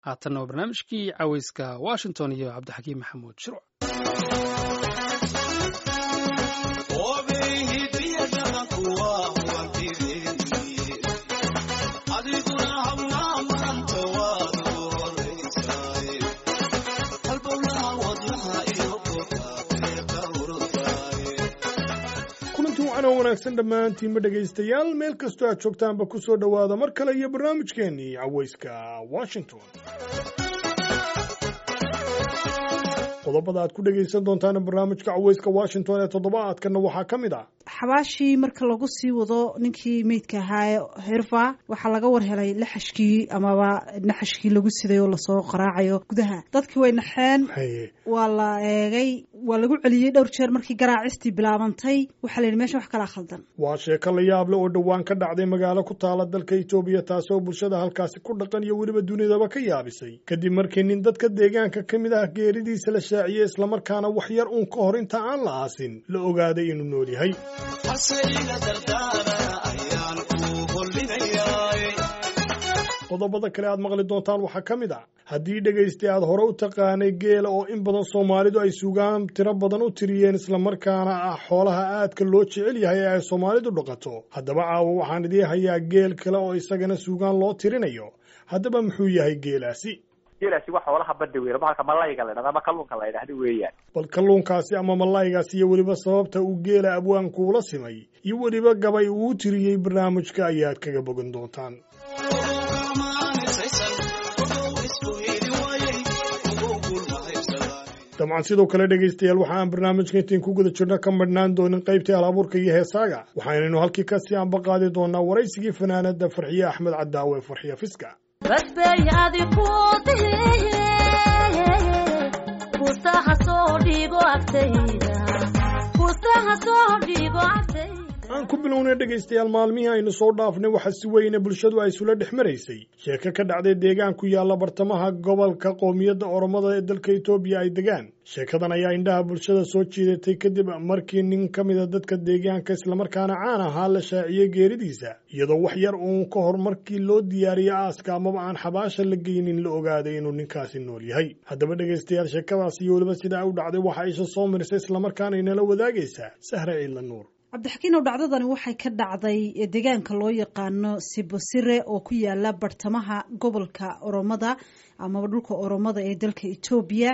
haatanna waa barnaamijkii caweyska washington iyo cabdixakiim maxamuud shirc wanaagsan dhammaantiinma dhegaystayaal meel kastoo aad joogtaanba ku soo dhowaada mar kale iyo barnaamijkeennii caweyska washington qodobada aad ku dhegaysan doontaan barnaamijka caweyska washington ee toddobaadkanna waxaa ka mid ah xabaashii marka lagu sii wado ninkii meydka ahaa herva waxaa laga war helay laxashkii amaba naxashkii lagu siday oo lasoo qaraacayo gudaha dadkii way naxeen waa la eegay waa lagu celiyey dhowr jeer markii garaacistii bilaabantay waxaa la yidhi mesha wax kalaa khaldan waa sheeko la yaable oo dhowaan ka dhacday magaalo ku taala dalka etoobiya taasoo bulshada halkaasi ku dhaqan iyo weliba dunidaba ka yaabisay kadib markii nin dadka deegaanka ka mid ah geeridiisa la shaaciyey islamarkaana wax yar uun ka hor inta aan la aasin la ogaaday inuu nool yahay qodobada kale aad maqli doontaan waxaa ka mid ah haddii dhegaystay aad hore u taqaanay geela oo in badan soomaalidu ay sugaan tiro badan u tiriyeen islamarkaana ah xoolaha aadka loo jecel yahay ee ay soomaalidu dhaqato haddaba caawa waxaan idiin hayaa geel kale oo isagana sugaan loo tirinayo haddaba muxuu yahay geelaasi geelaasi waa xoolaha badda weyn bahalka malayga la dhahda ama kalluunka la ydhahda weeyaan bal kalluunkaasi ama malaygaasi iyo weliba sababta uu geela abwaankuula simay iyo weliba gabay uu tiriyey barnaamijka ayaad kaga bogan doontaan dabcan sidoo kale dhegaystayaal waxa aan barnaamijka intayn ku guda jirno ka madhnaan doonin qaybtii halabuurka iyo heesaaga waxaynaynu halkii kasii anbaqaadi doonaa waraysigii fanaanada farxiye axmed cadaawe farxiye fiska aan ku bilownay dhegaystayaal maalmihii aynu soo dhaafnay waxa si weyne bulshadu ay isula dhex maraysay sheeko ka dhacday deegaan ku yaalla bartamaha gobolka qoomiyadda oromada ee dalka etoobiya ay degaan sheekadan ayaa indhaha bulshada soo jiidatay kadib markii nin ka mida dadka deegaanka islamarkaana caan ahaa la shaaciyey geeridiisa iyadoo wax yar uun ka hor markii loo diyaariyey aaska amaba aan xabaasha la geynin la ogaaday inuu ninkaasi nool yahay haddaba dhegaystayaal sheekadaas iyo weliba sidaa u dhacday waxa isha soo marisay islamarkaana inala wadaagaysaa sahra ciidla nuur cabdixakiinow dhacdadani waxay ka dhacday deegaanka loo yaqaano sibosire oo ku yaala bartamaha gobolka oromada amaba dhulka oromada ee dalka etoobiya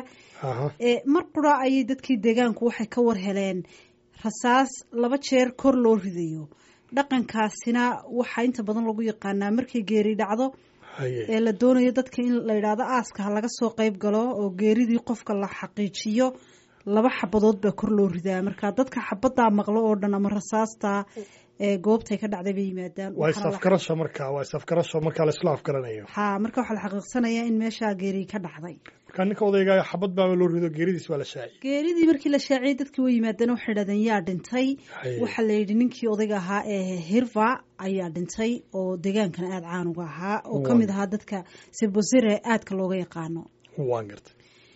mar qura ayay dadkii deegaanku waxay ka war heleen rasaas laba jeer kor loo ridayo dhaqankaasina waxaa inta badan lagu yaqaanaa markii geeri dhacdo ee la doonayo dadka in la yidhaahdo aaska ha laga soo qeyb galo oo geeridii qofka la xaqiijiyo laba xabadood baa kor loo ridaa marka dadka xabadaa maqlo oo dhan ama rasaasta ee goobtay ka dhacday bay yimaadaan waa isafgarasho marka waa isafgarasho markaa la isla afgaranayo ha marka waxaa la xaqiiqsanayaa in meeshaa geeri ka dhacday marka ninka odayga xabad baaba loo rido geeridiis waa la shaaciyey geeridii markii la shaaciyey dadkii way yimaadeen waxay dhahdeen yaa dhintay waxaa la yidhi ninkii odayga ahaa ee hirva ayaa dhintay oo deegaankan aada caan uga ahaa oo ka mid ahaa dadka sebosire aadka looga yaqaano waan gartay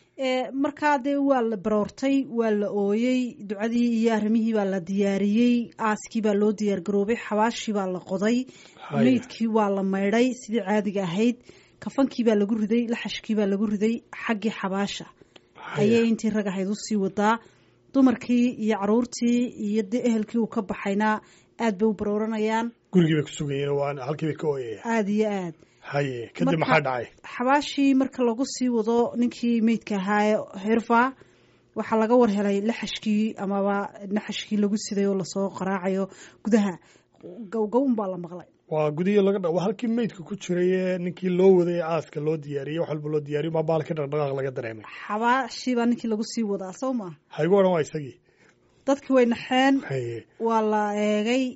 markaa dee waa la baroortay waa la ooyey ducadii iyo arrimihii baa la diyaariyey aaskii baa loo diyaargaroobay xabaashii baa la qoday meydkii waa la maydhay sidii caadiga ahayd kafankii baa lagu riday laxashkii baa lagu riday xaggii xabaasha ayay intii rag ahayd usii wadaa dumarkii iyo caruurtii iyo de ehelkii uu ka baxayna aad bay u barooranayaan gurigii bay ku sugayeen halkii bay ka ooyayaan aada iyo aad haye kadib maxaa dhacay xabaashii marka lagu sii wado ninkii meydka ahaa herva waxaa laga war helay laxashkii amaba naxashkii lagu siday oo lasoo qaraacayo gudaha gowgown baa la maqlay waa gudihii laga waa halkii meydka ku jiray ee ninkii loo waday ee aaska loo diyaariyey wax walba loo diyaariyo maa baalkii dhaqdhaqaaq laga dareemay xabaashii baa ninkii lagu sii wadaa soo maa haygu odhan waa isagii dadkii way naxeen haye waa la eegay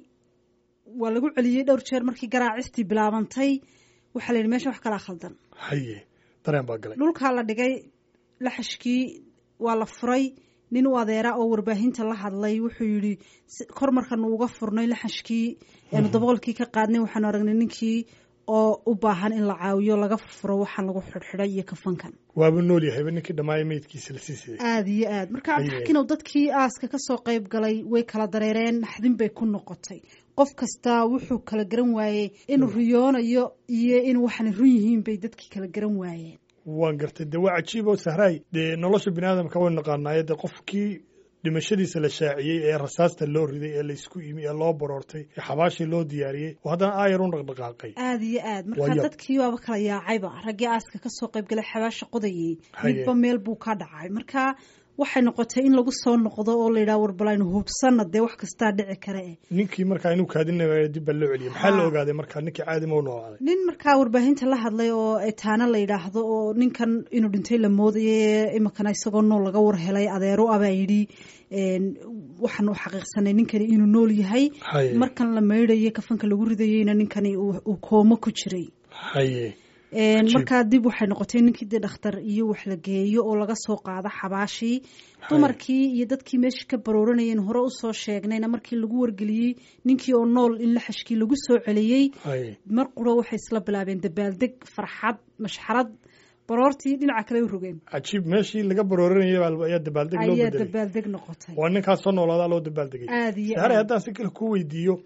waa lagu celiyey dhowr jeer markii garaacistii bilaabantay waxaa la yidhi mesha wax kalaa khaldan haye dareen baa galay dhulkaa la dhigay laxashkii waa la furay nin u adeera oo warbaahinta la hadlay wuxuu yidhi kor markanu uga furnay laxashkii eenu daboolkii ka qaadnay waxaanu aragnay ninkii oo u baahan in la caawiyo laga furfuro waxaan lagu xidhxidhay iyo kafankan waaba nool yahayba ninkii dhammaaya meydkiisa la sii siday aada iyo aad marka cabdixakiinow dadkii aaska kasoo qeyb galay way kala dareereen naxdin bay ku noqotay qof kastaa wuxuu kala garan waayey inuu riyoonayo iyo in waxaana run yihiin bay dadkii kala garan waayeen waan gartay dee waa cajiib oo sahraay dee nolosha bini aadamka waynu naqaanaayo dee qofkii dhimashadiisa la shaaciyey ee rasaasta loo riday ee laysku imi ee loo baroortay ee xabaashii loo diyaariyey oo haddana aayar u dhaqdhaqaaqay aad iyo aad marka dadkii waaba kala yaacayba raggii aaska kasoo qayb galay xabaasha qodayey midba meel buu ka dhacay marka waxay noqotay in lagu soo noqdo oo la yidhaha warbal aynu hubsanna dee wax kastaa dhici kara eh ninkii markaa inuu kaadinaya dib baa loo celiyay maxaa la ogaaday markaa ninkii caadi ma u noolaaday nin markaa warbaahinta la hadlay oo etaana la yidhaahdo oo ninkan inuu dhintay la moodayay iminkana isagoo nool laga war helay adeero abaa yidhi waxaan u xaqiiqsanay ninkani inuu nool yahay markan la maydhayay kafanka lagu ridayeyna ninkani uu koomo ku jiray haye markaa dib waxay noqotay ninkii dee dhakhtar iyo wax la geeyo oo laga soo qaado xabaashii dumarkii iyo dadkii meesha ka barooranayeen hore usoo sheegnayna markii lagu wargeliyey ninkii oo nool in laxashkii lagu soo celiyey mar quro waxay isla bilaabeen dabaaldeg farxad mashxarad baroortii dhinaca kale u rogeen cajiib meeshii laga barooranayay ayaa dabaaldeg loo ayaa dabaaldeg noqotay waa ninkaas soo noolaadaa loo dabaaldegay aad iyo saare haddaan si kale ku weydiiyo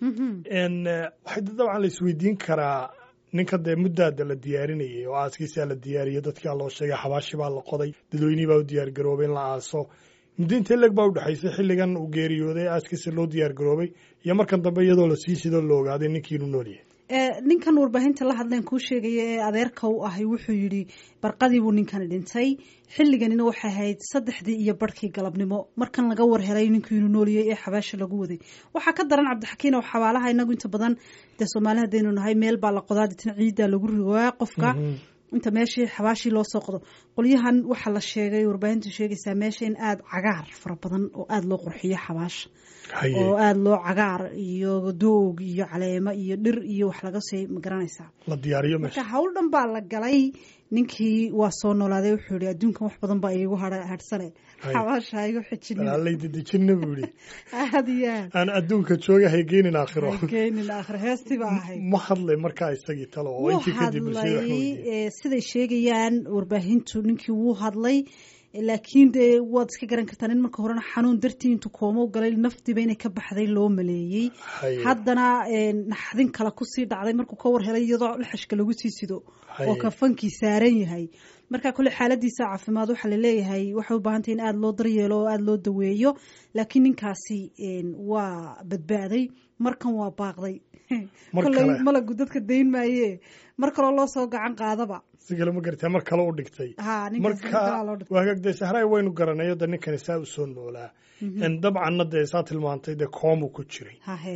waxay dabcan la isweydiin karaa ninka dee muddaada la diyaarinayay oo aaskiisaa la diyaariyey dadkaa loo sheegay xabaashi baa la qoday dadweynihii baa u diyaar garoobay in la aaso muddo intee leg baa u dhexaysay xilligan uu geeriyooday aaskiisa loo diyaar garoobay iyo markan dambe iyadoo la sii sidoo la ogaaday ninkii inuu nool yahay ninkan warbaahinta la hadleen kuu sheegaya ee adeerka u ahay wuxuu yidhi barqadii buu ninkani dhintay xilliganina waxay ahayd saddexdii iyo barhkii galabnimo markan laga war helay ninkii inuu nooliyey ee xabaasha lagu waday waxaa ka daran cabdixakiin oo xabaalaha inagu inta badan dee soomaali haddaynu nahay meel baa la qodaa deetna ciiddaa lagu rigaa qofka inta meeshii xabaashii loo soo qodo qolyahan waxaa la sheegay warbaahintu sheegaysaa meesha in aada cagaar fara badan oo aada loo qurxiyo xabaasha oo aada loo cagaar iyo doog iyo caleemo iyo dhir iyo wax laga sii magaranaysaa la diyaariyo marka hawl dhan baa la galay ninkii waa soo noolaaday wuxuu yihi adduunkan wax badan baa iigu hadhsane xabaasha igu xijinalay dedejinna buu yihi aad iyo aad aan adduunka jooga haygeenin aakhiro haygeenin aakhiro heestii baa ahayd ma hadlay markaa isagii talo oo intii kadib hadlay siday sheegayaan warbaahintu ninkii wuu hadlay laakiin dee waad iska garan kartaa nin marka horena xanuun dartii intuu koomo galay naftiiba inay ka baxday loo maleeyey haddana naxdin kale kusii dhacday markuu ka war helay iyadoo laxashka lagu sii sido oo kafankii saaran yahay marka kole xaaladiisa caafimaad waxaa laleeyahay waxay u baahantay in aada loo daryeelo oo aada loo daweeyo laakiin ninkaasi waa badbaaday markan waa baaqday koley malagu dadka dayn maaye mar kaloo loo soo gacan qaadaba si kale ma gartaa mar kale u dhigtay marka waagagdee sahraay waynu garanayo de ninkani saa u soo noolaa dabcanna dee saa tilmaantay dee koomu ku jiray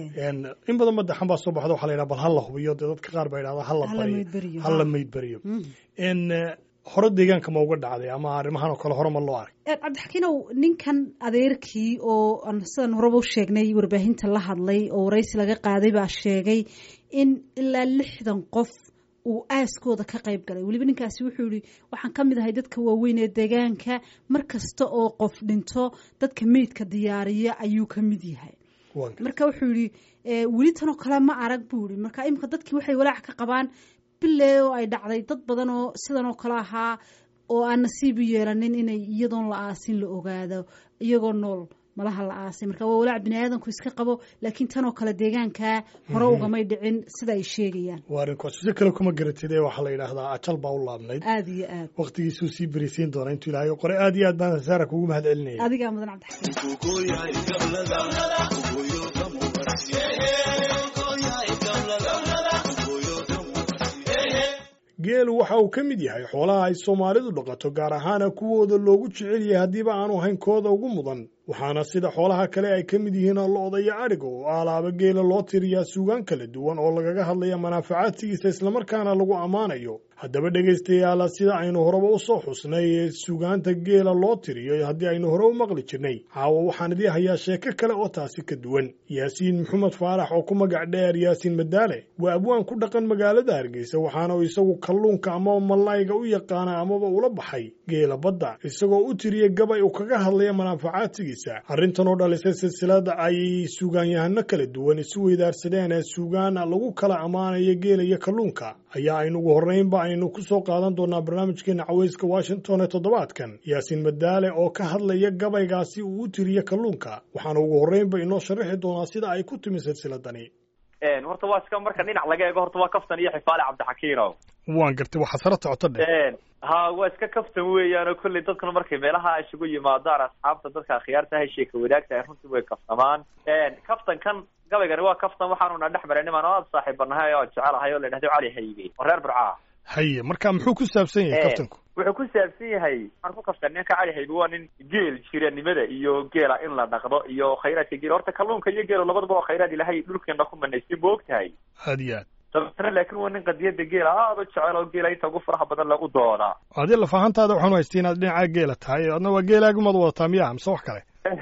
in badan madaxan baa soo baxda waxa la yidhaha bal ha la hubiyo dee dadka qaar baa yidhahda hala bariyo hala maydberiyo hore deegaanka ma uga dhacday ama arrimahan oo kale hore ma loo arag cabdixakiinow ninkan adeerkii oo sidan horeba u sheegnay warbaahinta la hadlay oo waraysi laga qaaday baa sheegay in ilaa lixdan qof uu aaskooda ka qayb galay weliba ninkaasi wuxuu yihi waxaan ka mid ahay dadka waaweyn ee deegaanka mar kasta oo qof dhinto dadka meydka diyaariya ayuu ka mid yahay marka wuxuu yihi weli tanoo kale ma arag buu yihi marka imika dadkii waxay walaac ka qabaan bile oo ay dhacday dad badan oo sidan oo kale ahaa oo aan nasiib u yeelanin inay iyadoon la aasin la ogaado iyagoo nool malaha la aasay marka waa walaac bini aadanku iska qabo laakiin tan oo kale deegaankaa hore ugamay dhicin sida ay sheegayaan waa arrinkaas si kale kuma garatid ee waxaa la yidhaahdaa ajal baa u laabnayd aada iyo aad waqtigiisuu sii berisiin doona intuu ilaahay qore aad iyo aad baan saara kugu mahad celinaya adigaa mudan cabdixakiin geelu waxa uu ka mid yahay xoolaha ay soomaalidu dhaqato gaar ahaana kuwooda loogu jecel yahay haddiiba aanu ahayn kooda ugu mudan waxaana sida xoolaha kale ay ka mid yihiin lo-da iyo adhiga oo alaaba geela loo tiriyaa suugaan kala duwan oo lagaga hadlaya manaafacaadkiisa islamarkaana lagu ammaanayo haddaba dhegaystayaala sida aynu horeba u soo xusnay ee suugaanta geela loo tiriyo haddii aynu hore u maqli jirnay caawa waxaan idii hayaa sheeko kale oo taasi ka duwan yaasiin maxamed faarax oo ku magac dheer yaasiin madaale waa abwaan ku dhaqan magaalada hargeysa waxaana uu isagu kalluunka amaba mallayga u yaqaana amaba ula baxay geela badda isagoo u tiriya gabay uu kaga hadlaya manaafacaadkiisa arrintan oo dhalisay silsilada ay suugaanyahano kala duwan isu weydaarsadeen ee suugaan lagu kala ammaanayo geela iyo kalluunka ayaa aynu ugu horraynba aynu ku soo qaadan doonaa barnaamijkeena caweyska washington ee toddobaadkan yaasiin madaale oo ka hadlaya gabaygaasi uu u tiriyo kalluunka waxaana ugu horraynba inoo sharaxi doonaa sida ay ku timi silsiladani horta waa iska marka dhinac laga eego horta waa kaftan iyo xifaale cabdixakiinow waan gartay waxa sara socoto dhe ha waa iska kaftan weeyaan oo kolley dadkuna markay meelaha isugu yimaadaan asxaabta dadka akhyaarta hay sheeka wadaagtahay runtii way kaftamaan kaftan kan gabaygani waa kaftan waxaanuna dhex maray niman oo aad saaxiibanahay oo jecelahay oo la yidhahdo cali haybe oo reer burcaa haye marka muxuu ku saabsan yahay kaftanku wuxuu ku saabsan yahay waxaan ku kaftan ninka cali haybe waa nin geel jiranimada iyo geela in la dhaqdo iyo khayraadka geela horta kalluunka iyo geelo labadaba waa khayraad ilahay dhulkeena ku manaystay ma og tahay aad iyo aad dabeetana laakiin waa nin qadiyada geela aada u jecel oo geela inta ugu faraha badan lagu doodaa adi lafahantaada waxaan haystay inaad dhinaca geela tahay adna waa geelaagumaad wadataa miya mise wax kale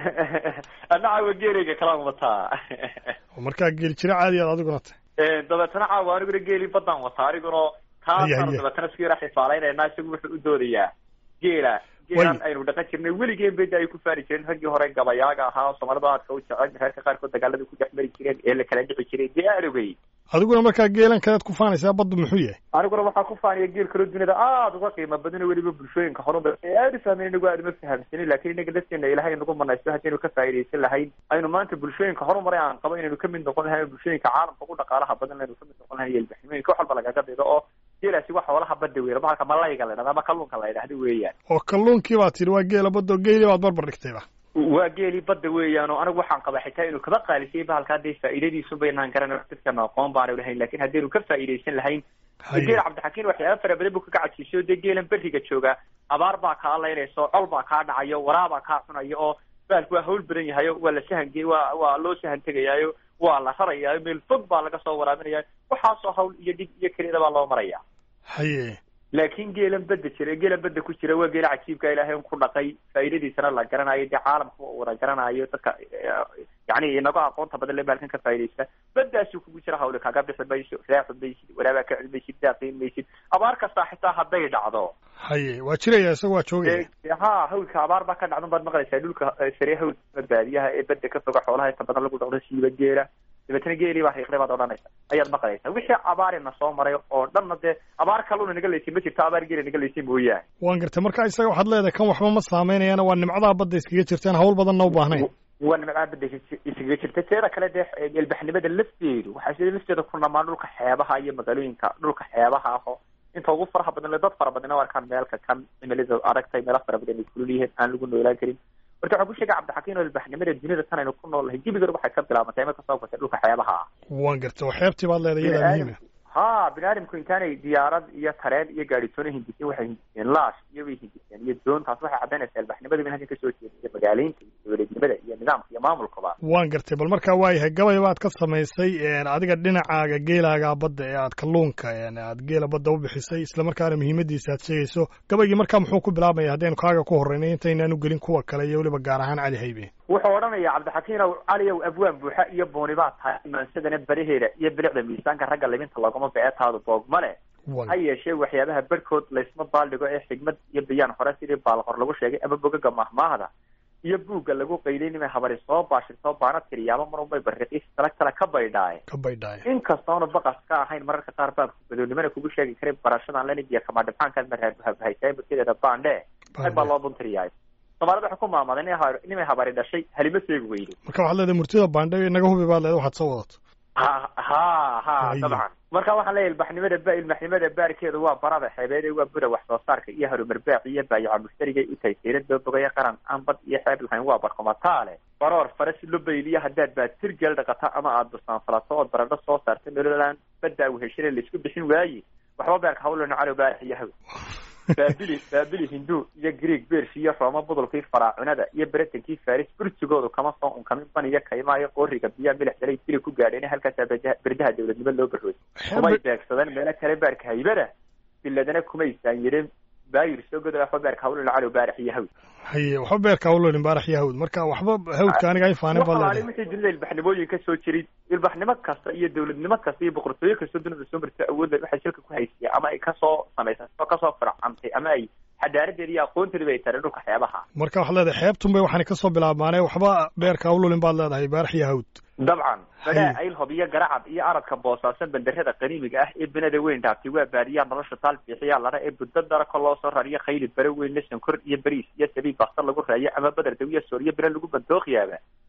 annaca waa geelayga kalaan wataa markaa geel jira caadi aad adiguna tahay dabeetana caawa aniguna geelii baddaan wataa aniguna taasaan dabeetana isku yara xifaalaynayna isagu wuxuu u doodayaa geela geelan aynu dhaqan jirnay weligeen beda ay ku faari jireen raggii hore gabayaaga ahaa soomaalida aadka u jecel reerka qaarkood dagaalada ku dhex mari jireen ee la kala dhici jiray dee arogay adiguna markaa geelan kalead ku faanaysaa baddu muxuu yahay aniguna waxaa ku faanaya geel kaloo duniyada aada uga qiimo badan weliba bulshooyinka horumar ee aada u fahmayn inagu aada uma fahamsanin lakin inaga lafteena ilahay nagu manaysto haddaynu ka faa'idaysan lahayn aynu maanta bulshooyinka horumaray aan qabo inaynu kamid noqon lahayn bulshooyinka caalamka ugu dhaqaalaha badan aynu kamid noqon lahayn yelbaxnimooyinka wax walba lagaga dhigo oo geelaasi waa xoolaha badda weyn bahalka malayga la dhahda ama kalluunka la yidhahdo weeyaan oo kalluunkii baa tidhi waa geela badda oo geeli baad barbar dhigtayba waa geelii badda weeyaan oo anigu waxaan qabaa xitaa inuu kaba qaalisiyay bahalka hadday faa'iidadiisu baynaan garan dadkana aqoon baanu lahayn lakin haddaynu ka faa'idaysan lahayn geela cabdixakiin waxyaaba fara badan buu kaga cajisay o dee geelan beriga jooga abaar baa kaa laynaysa oo col baa kaa dhacayo waraabaa kaa cunayo oo bahalku waa hawl badan yahayo waa la sahan waa waa loo sahan tegayaayo waa la rarayaayo meel fog baa laga soo waraabinaya waxaasoo hawl iyo dhig iyo keliyada baa loo maraya haye laakiin geelan badda jira geelan badda ku jira waa geela cajiibka ilaahay un ku dhaqay faa'iidadiisana la garanayo dee caalamka u wada garanayo dadka yani inaga aqoonta badan le baalkan ka faa'idaysta baddaasuu kugu jira hawle kaga bixi mayso raaxi maysid waraabaa ka celi maysid daaqiin maysid abaar kastaa xitaa hadday dhacdo haye waa jiraya isaga waa joogaya ha hawlka abaar baa ka dhacdan baad maqlaysaa dhulka sare hawlka baadiyaha ee badda ka foga xoolaha inta badan lagu dhaqdo siiba geela dabeetana geelii baa riiqday baad odhanaysa ayaad maqlaysaa wixii abaarina soo maray oo dhanna dee abaar kalluuna naga laysay ma jirto abaar geela naga laysay mooyaane waan gartay marka isaga waxaad leedahay kan waxba ma saameynayaana waa nimcadaa badda iskaga jirtaan hawl badanna u baahnayn waa nimcadaa badda iskaga jirta teeda kale dee elbaxnimada lafteedu waxaa sida lafteeda ku namaan dhulka xeebaha iyo magaalooyinka dhulka xeebaha aho inta ugu faraha badan le dad fara badan o arkaan meelka kan cimilada adagtay meelo fara badan ay kulul yihiin aan lagu noolaan karin horta waxaan ku sheegay cabdixakiin oo ilbaxnimada duniyada tan aynu ku nool lahay gebigan waxay ka bilaabantay ima kasoo gatay dhulka xeebaha ah waan gartay oo xeebtii baad leedahay iyadaa muhiima ha bini aadamku intaanay diyaarad iyo tareen iyo gaadhitoona hindiseen waxay hindiseen laash iyo way hindiseen iyo doontaas waxay caddaynaysaa ilbaxnimada min halkan kasoo jeeda iyo magaaleynta iyo dowladnimada iyo nidaamka iyo maamulkaba waan gartay bal markaa waayahay gabay baad ka samaysay adiga dhinacaaga geelaaga badda ee aad kalluunka aad geela badda u bixisay islamarkaana muhiimadiisa aad sheegayso gabaygii markaa muxuu ku bilaabmaya haddaynu kaaga ku horreynay intaynaan u gelin kuwa kale iyo weliba gaar ahaan cali haybe wuxuu odhanaya cabdixakiinow caliyow abwaan buuxa iyo booni baa tahay imaansadana baraheeda iyo bilicda miisaanka ragga libinta loogama beetaadu boogma leh ha yeeshee waxyaabaha barhkood laysma baaldhigo ee xigmad iyo bayaan hore sidii baalqor lagu sheegay ama bogaga mahmaahda iyo buugga lagu qayday nimay habari soo baashirtoo baana tiriyaaba mar unbay bariqiis tala tala ka baydhaaye ka baydhaaye inkastoona baqas ka ahayn mararka qaar baabku badownimana kugu sheegi karay barashadan lenidiya kamadhibxaankaad maraabuhabahaysaa murtideeda baandhe ag baa loo buntiriyaay soomaalida waxay ku maamaday nimay habari dhashay halima seegi weydo marka waxaad leedahay murtida baandhe naga hubi baad leedahay waxaad soo wadato ha ha ha dabcan marka waxaan leeyahy ilbaxnimada ba ilbaxnimada baarkeedu waa barada xeebeed waa buda wax soo saarka iyo harumar baac iyo baayaca mushtarigay u tahay seyrada bogaya qaran aan bad iyo xeeb lahayn waa barkomataale baroor faras lobayliya haddaad baad tirgeel dhaqata ama aad busaanfalato ood baradho soo saarta nololaan baddaa weheshane laisku bixin waaye waxba beerka hawlana calow baarax iyo haw baabili baabili hindu iyo greeg bersh iyo rooma budulkii faraacunada iyo beretankii faris burtigoodu kama soo unkamin baniyo kaymaayo qooriga biyaa milix dalay dili ku gaadheen halkaasaa berdaha dawladnimo loo barooy kumay beegsadeen meelo kale baarka haybada biladana kumay saanyireen baayir soo goda waxba beerka hawlana calow baarax iyo hawd haye waxba beerka hawlani baarax iyo hawd marka waxba hawdka aniga ay faanin baa leedahay wixii dunida ilbaxnimooyin ka soo jiray ilbaxnimo kasta iyo dawladnimo kasta iyo boqortooyo kasta dunida soo martay awoodda waxay shilka ku haysaya ama ay kasoo samaysay kasoo fircantay ama ay xadaaradeeda iyo aqoonteeda ay taray dhulka xeebaha marka waxaad leedahay xeebtun bay waxaana kasoo bilaabmaane waxba beerka hawlulin baad leedahay baarax iyo hawd dabcan badhaa aylhob iyo garacad iyo aradka boosaasan banderada qaniimiga ah ee benada weyn dhaaftay waa baadiyaa nolosha taal biixiyaa ladha ee buddo darako loo soo rariyo khayli bare weyn la sankor iyo bariis iyo sabiib baktar lagu raayo ama badar dawiya sooriyo bere lagu bandooqiyaaba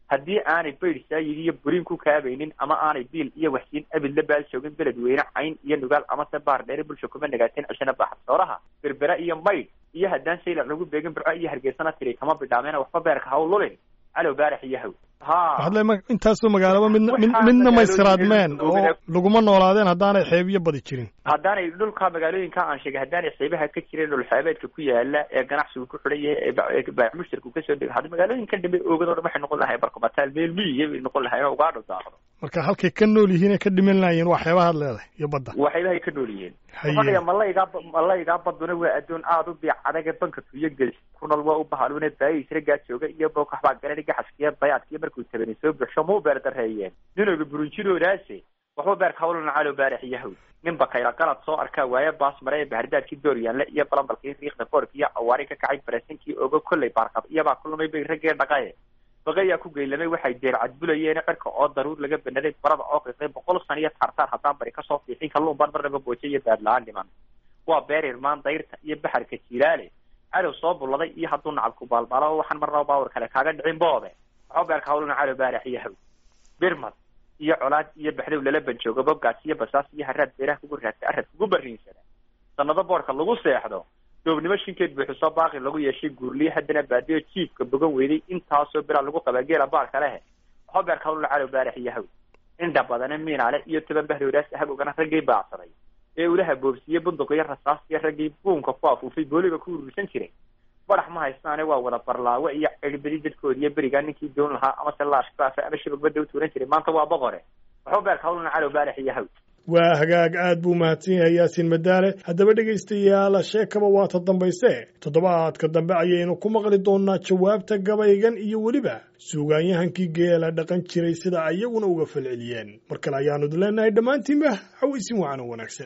haddii aanay bayd saayid iyo burin ku kaabaynin ama aanay biil iyo waxsiin abid la baal joogin beledweyne cayn iyo nugaal amase baar dheere bulsha kuma nagaateen cishana baaxadsoolaha berbera iyo maydh iyo haddaan shaylac lagu beegin burco iyo hargeysana tiri kama bidhaameena waxba beerka ha u lulin calow baarax iyo haw waxaad le intaasoo magaalaba midna midna maysiraadmeen oo laguma noolaadeen haddaanay xeebiyo badi jirin haddaanay dhulka magaalooyinka aan sheegay haddaanay xeebaha ka jirin dhul xeebeedka ku yaala ee ganacsigu ku xidhan yahay ee baac mushtarku kasoo dega hadda magaalooyinkan dambe oogado dhan waxay noqon lahay barkomataal meel miyiya bay noqon lahay oo ugaadho daaqdo marka halkay ka nool yihiin ee ka dhiman laayeen waa xeebahaad leedahay iyo badda waa xeebahay ka nool yihiin fadhiga malaygaa malaygaa baduna waa adduun aada u biic adaga banka tuyo gelis ku nool waa u bahaluuna baayisragaa jooga iyo bookaxbaa garan gaxaskiya bayaadkiyo markuu tabani soo buxsho muu beer dareeyeen ninooga burunjinoodaase waxba beerka hawlana calow baarax iyo hawl nin bakayla qalad soo arkaa waaye baas mare ee bahardaadkii dooryaanle iyo balambalkii riiqda boorka iyo awaari ka kacay bareesinkii ogo kolley baarqab iyabaa ku lumay bay raggee dhaqaye baqayaa ku geylamay waxay deel cadbulayeen cirka oo daruur laga banaday barada oo qiiqay boqol san iyo taartaar haddaan bari kasoo fiixin kalluun baan marnaba booje iyo baadla-aan dhiman waa beer irmaan dayrta iyo baxarka jilaale cadow soo bulladay iyo hadduu nacabku baalbaalo waxaan marnaba baawar kale kaaga dhicin boobe waxba beerka hawluna cadow baarax iyo haw birmad iyo colaad iyo baxdow lala banjoogo bobgaas iyo basaas iyo haraad beeraha kugu raadsa arad kugu bariinsada sanado boorka lagu seexdo doobnimo shinkeed buuxisoo baaqi lagu yeeshay guurliye haddana baadiyo jiifka bogan weyday intaasoo bilaa lagu qabaa geela baarka lehe waxba beerka hawluna cadow baarax iyo haw indha badane miinaale iyo toban bahdowdaas habogana raggay baacsaday ee ulaha boobsiiye bunduq iyo rasaas iyo raggii buunka ku afuufay booliga ku urursan jiray badax ma haystaane waa wada barlaawe iyo cirbadi dadkoodi iyo berigaa ninkii doon lahaa amase laashbaafa ama shabagbada u tuuran jiray maanta waa boqore waxba beerka hawlana calow baarax iyo haw waa hagaag aad buu mahadsan yahay yaasiin madaale haddaba dhegaystayaal sheekaba waa ta dambayse toddobaadka dambe ayaynu ku maqli doonnaa jawaabta gabaygan iyo weliba suugaanyahankii geela dhaqan jiray sida iyaguna uga falceliyeen mar kale ayaanu idin leenahay dhammaantiinba hawaysin wacan oo wanaagsan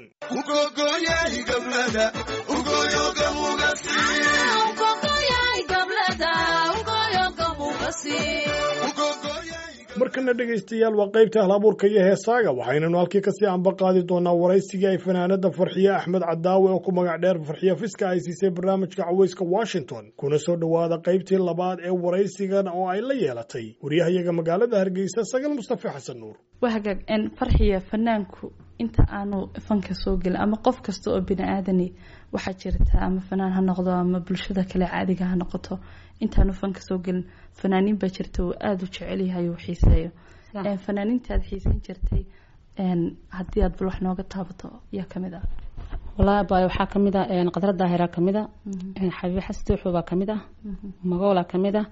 markana dhegaystayaal waa qaybta ahl abuurka iyo heesaaga waxaynanu halkii kasii anba qaadi doonaa waraysigii ay fanaanada farxiye axmed cadaawe oo ku magac dheer farxiye fiska ay siisay barnaamijka caweyska washington kuna soo dhowaada qaybtii labaad ee waraysigan oo ay la yeelatay waryahayaga magaalada hargeysa sagal mustafe xasan nuur waa hagaag farxiya fanaanku inta aanu fanka soo gelin ama qof kasta oo bini aadani waxaa jirta ama fanaan ha noqdo ama bulshada kale caadiga ha noqoto intaanu fanka soo gelin fanaaniin baa jirta uu aada u jecel yahay uu xiiseeyo fanaaniinta aad xiisan jirtay haddii aad bal wax nooga taabato yaa kamid ah wallaahi baay waxaa kamid ah qadra daahira kamid a xabiib xastuuxu baa kamid ah magoola kamid ah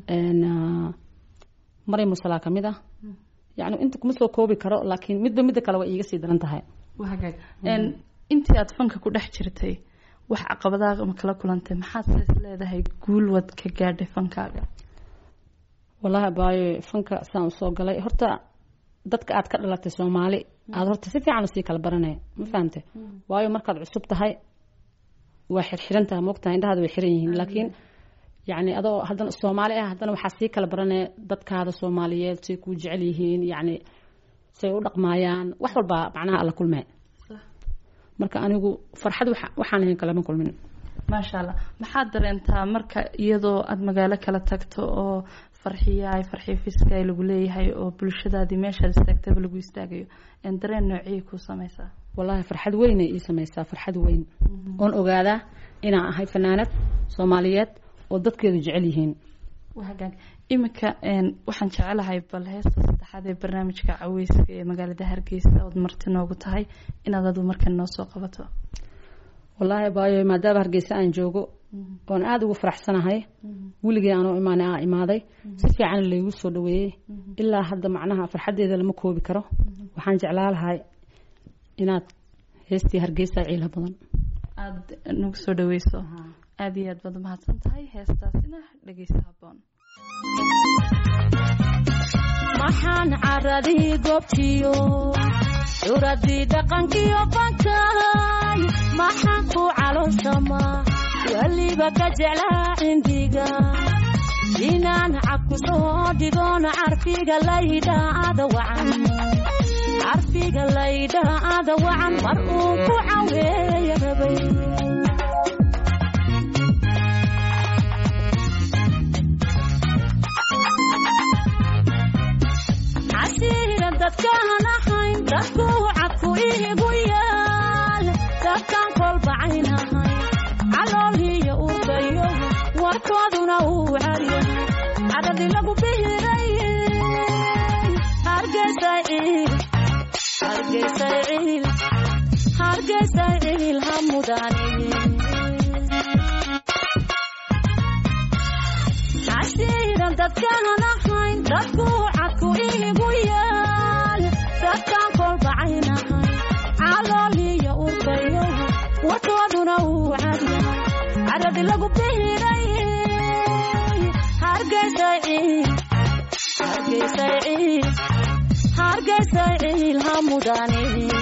maryam mursalaa kamid ah yani inta kuma soo koobi karo laakiin midba midda kale way iiga sii daran tahay waa hagaag intii aad fanka ku dhex jirtay wax caqabadaha ma kala kulantay maxaad is leedahay guul wad ka gaadhay fankaaga wallaahi baayo fanka saan usoo galay horta dadka aad ka dhalatay soomaali aada horta si fiican usii kala baranaya ma fahamte waayo markaad cusub tahay waa xirxiran tahay moogtahay indhahaada way xiran yihiin laakiin yacni adoo haddana soomaali ah haddana waxaa sii kala baranaya dadkaada soomaaliyeed say kuu jecel yihiin yacni say u dhaqmaayaan wax walbaa macnaha alla kulmee marka anigu farxad waxaan ahayn kalama kulmin maasha allah maxaad dareentaa marka iyadoo aada magaalo kala tagto oo farxiyaay farxiyo fiskaay lagu leeyahay oo bulshadaadii meeshaad istaagtaba lagu istaagayo dareen noociyay kuu sameysaa wallaahi farxad weynay ii sameysaa farxad weyn oon ogaadaa inaan ahay fanaanad soomaaliyeed oo dadkeedu jecel yihiin hagaag iminka waxaan jecelahay bal heesta saddexaad ee barnaamijka caweyska ee magaalada hargeysa ood marti noogu tahay inaad adu markan noo soo qabato wallaahi baayo maadaama hargeysa aan joogo oon aada ugu faraxsanahay weligii aanoo imaan aa imaaday si fiican laygu soo dhaweeyey ilaa hadda macnaha farxaddeeda lama koobi karo waxaan jeclaa lahay inaad heestii hargeysa ciila badan aada nagu soo dhaweyso aada iyo aad baad umahadsan tahay heestaasina dhegeysa haboon maxaan caradii goobtiyo curadii dhaqankiyo bankay maxaan ku caloosamaa weliba ka jeclaa cindiga inaan cabku soo dhigoona carfiga laydhaada wacan carfiga laydhaada wacan mar uu ku caweeya rabay caradi lagu bihiray hargeysa ciil hargeysa ciil hargeysa ciil ha mudane cashiiran dadkaan ahayn dadku cadku iigu yaal dadkaan kolbacaynahay calooliyo urkayo warkooduna uu cadyahay caradi lagu bihiray hargeysa ciil hargeysa ciil hargeysa ciil ha mudane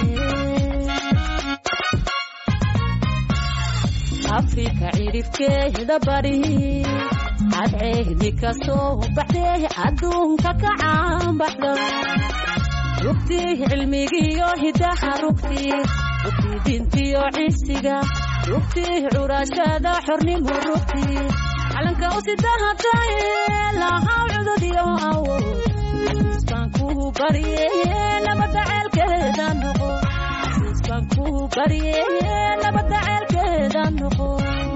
afrika cirifkeeda bari cadceedi ka soo baxdee adduunka ka caanbaxda rugtii cilmigiyo hidaha rugtii rugtii dintiyo cisiga rugtii curashada xornimo rugtii calanka u sidahatay lahaw cududyo awood baan ku barye nabada ceelkeeda noqo baan ku barye nabada ceelkeeda noqo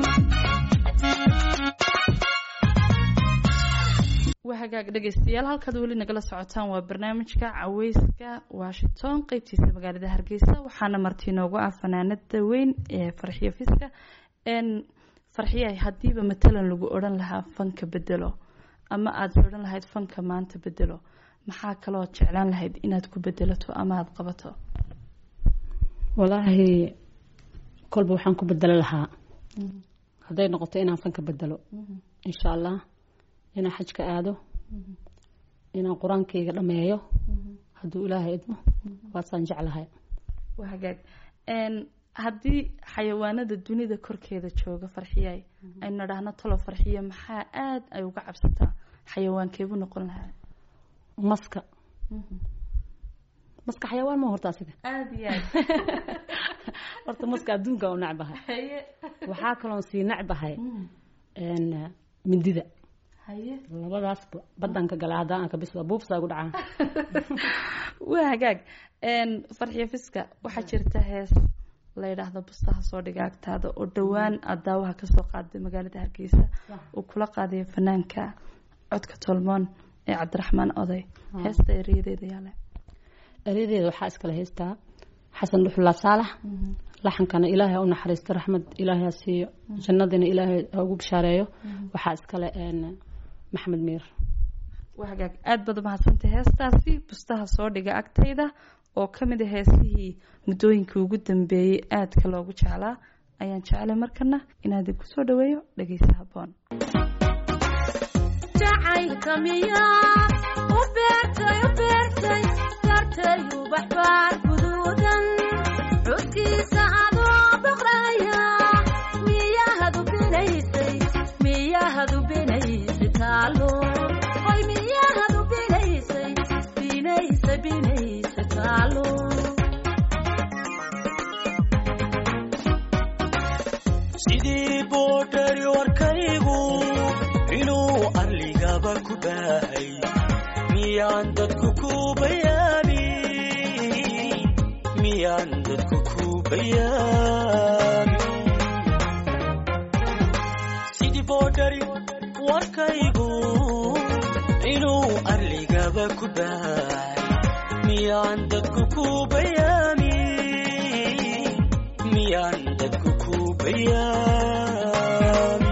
waa hagaag dhegeystayaal halkaad weli nagala socotaan waa barnaamijka caweyska washington qeybtiisa magaalada hargeysa waxaana marti inoogu ah fanaanada weyn ee farxiyo fiska n farxiya haddiiba matalan lagu odhan lahaa fanka bedelo ama aada odhan lahayd fanka maanta bedelo maxaa kaloo jeclaan lahayd inaad ku bedelato ama aada qabato walaahi kolba waxaan ku bedelo lahaa hadday noqoto inaan fanka bedelo insha allah inaan xajka aado inaan qur-aankayga dhameeyo hadduu ilaahay idmo waasaan jeclahay waa hagaag haddii xayawaanada dunida korkeeda jooga farxiyay aynu dhahno talo farxiya maxaa aada ay uga cabsataa xayawaankeebu noqon lahaa maska maska xayawaan ma horta asiga aada iyo aad horta maska adduunka u necbahay haye waxaa kaloon sii necbahay mindida haye labadaas badanka gala haddaan arka bis waa buufsaa gu dhacaa waa hagaag farxiyo fiska waxaa jirta hees la yidhaahdo bustaha soo dhiga agtaada oo dhowaan aada daawaha kasoo qaaday magaalada hargeysa uu kula qaadayo fanaanka codka tolmoon ee cabdiraxmaan oday heesta ereyadeeda yaale eryadeeda waxaa iskale haystaa xasan dhuxulaa saalax laxankana ilaahay ha u naxariisto raxmad ilaahay ha siiyo jannadina ilaahay ha ugu bishaareeyo waxaa iskale maxamed miir waa hagaag aada baad umahadsantay heestaasi bustaha soo dhiga agtayda oo ka mid a heesihii muddooyinkii ugu dambeeyey aadka loogu jeclaa ayaan jeclay markana inaad kusoo dhaweeyo dhegeysa haboon jacaylka miyaa u beertay u beertay dartay ubaxbaar guduudan codkiisa adoo boqraya miyahadu binaysay miyahadu binaysay taalo oy miyahadu binaysay binaysa binaysa taalo sidii boodhari warkaygu inuu arligaba ku baahay miyaan dadku ku bayaamin miyaan dadku ku bayaamin sidii boodhari warkaygu inuu arligaba ku baahay miyaan dadku ku bayaamin miyaan dadku ku bayaamin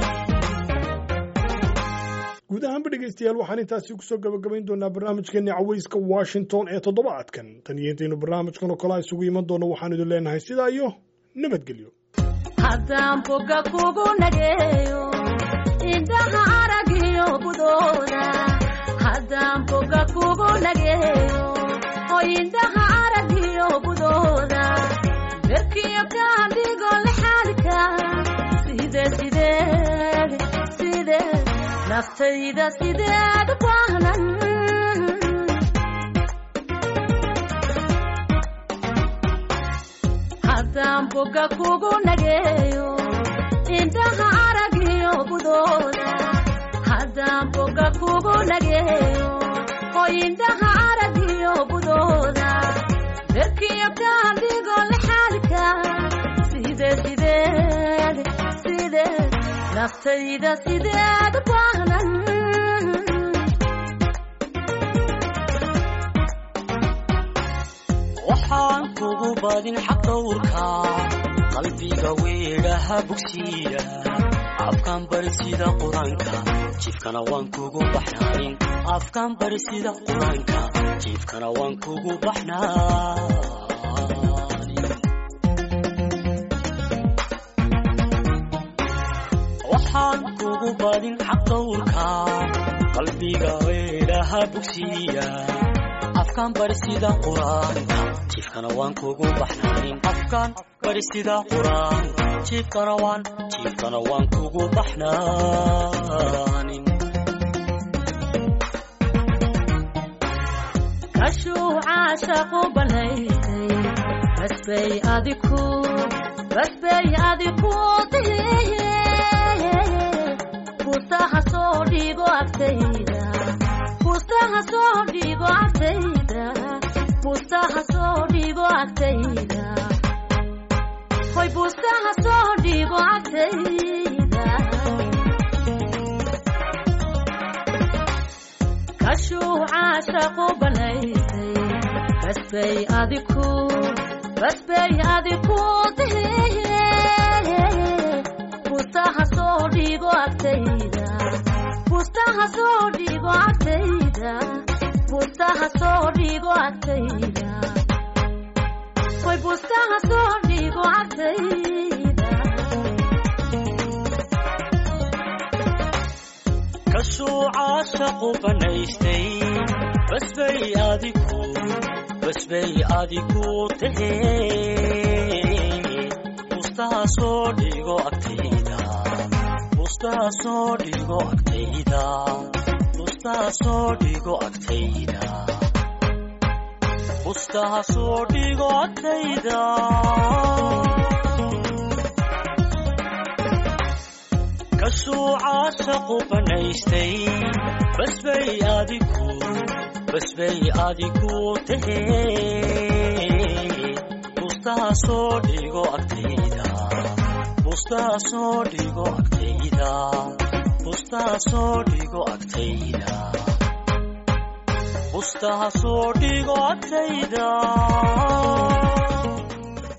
guud ahaanba dhegaystayaal waxaan intaasi kusoo gabagabayn doonaa barnaamijkeeni caweyska washington ee toddobaadkan tan iyo intaynu barnaamijkan oo kale isugu iman doono waxaan idin leenahay sidaa iyo nabadgelyo haddaan boga kugu nageeyo indhaha aragiyo budooda haddaan boga kugu nageeyo oo indhaha aragiyo budooda berkiyo kaadhigo lexaalka side sideed sideed naftayda sideed u baahnan haddaan boga kugu nageeyo indhaha aragiyo budooda haddaan boga kugu nageeyo oo indhaha aragiyo budooda berkiyo kaadhigo lexaalka side sideed sideed naftayda sideed u baahnan waxaan kugu badin xaq dhowrka qalbiga weedhaha bogsiya afkaan bari sida qur-aanka jiifkana waan kugu baxnaanin afkaan bari sida qur-aanka jiifkana waan kugu baxnaanin waxaan kugu badin xaq dhowrka qalbiga weedhaha bogsiya afkaan bari sida qur-aanka jiifkana waan kugu baxnaanin afkaan bari sida qur-aan jiifkana waan jiifkana waan kugu baxnaanin kashuucaashaqu banaysay basbay adiku basbay adiku dihiye bustaha soo dhigo agtayda bustaha soo dhigo agtayda bustaha soo dhigo agtayda hoy bustaha soo dhigo agtayda kashuucaashaqu banaysay basbay adiku basbay adiku dihiye bustaha soo dhigo agtayda bustaha soo dhigo agtayda bustaha soo dhigo agtayda hoy bustaha soo dhigo agtayda kashuucaashaqu banaystay basbay adiku basbay adiku tahee bustaha soo dhigo agtayda bustaha soo dhigo agtayda bustaha soo dhigo agtayda bustaha soo dhigo agtayda kashuucaashaqu banaystay basbay adiku basbay adiku tahee bustaha soo dhigo agtayda bustaha soo dhigo agtayda bustaha soo dhigo agtayda bustaha soo dhigo agtayda